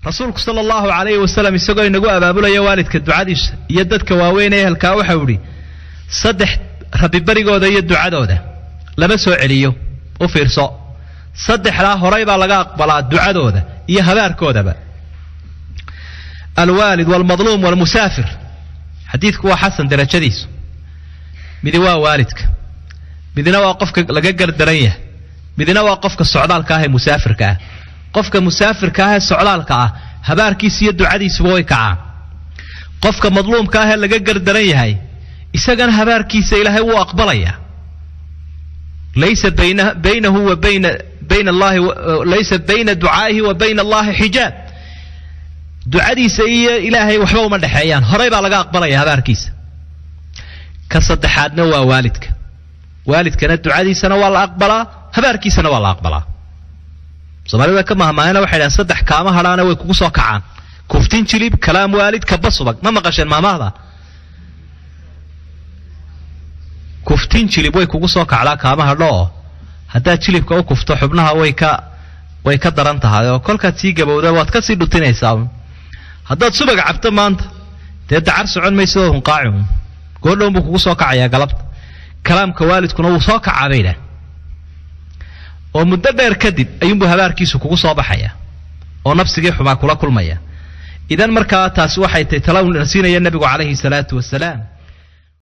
rasuulku sala allahu calayhi wasalam isagoo inagu abaabulaya waalidka ducadiisa iyo dadka waaweyn ee ehelkaa waxau idhi saddex rabbibarigooda iyo ducadooda lama soo celiyo u fiirso saddexdaa horay baa laga aqbalaa ducadooda iyo habaarkoodaba alwaalid walmadluum walmusaafir xadiidku waa xasan darajadiisu midi waa waalidka midna waa qofka laga gardaran yahay midna waa qofka socdaalka ah ee musaafirka ah qofka musaafirka ah ee socdaalka ah habaarkiisa iyo ducadiisuba way kacaan qofka madluumka ah ee laga gardaran yahay isagana habaarkiisa ilaahay wuu aqbalayaa laysa baynahu wa bayna bayna allahi laysa bayna ducaa'ihi wa bayna allahi xijaab ducadiisa iyo ilaahay waxba uma dhexeeyaan horay baa laga aqbalaya habaarkiisa ka saddexaadna waa waalidka waalidkana ducadiisana waa la aqbalaa habaarkiisana waa la aqbalaa soomaalida ka mahmaahena waxay dhahan saddex kaama hadhaana way kugu soo kacaan kuftin jilib kalaam waalid kaba subag ma maqasheen maamahda kuftin jilib way kugu soo kacdaa kaama hadho oo haddaad jilibka u kufto xubnaha way ka way ka daran tahay oo kolkaad sii gabowda waad ka sii dhutinaysaa haddaad subag cabto maanta dee dacar socon maysa oo hunqaaci goordhown buu kugu soo kacayaa galabta kalaamka waalidkuna wuu soo kacaa bay idhaah oo muddo dheer kadib ayuunbuu habaarkiisu kugu soo baxaya oo nafsigii xumaa kula kulmaya idan markaa taasi waxay tahy tala na siinaya nebigu calayhi salaatu wasalaam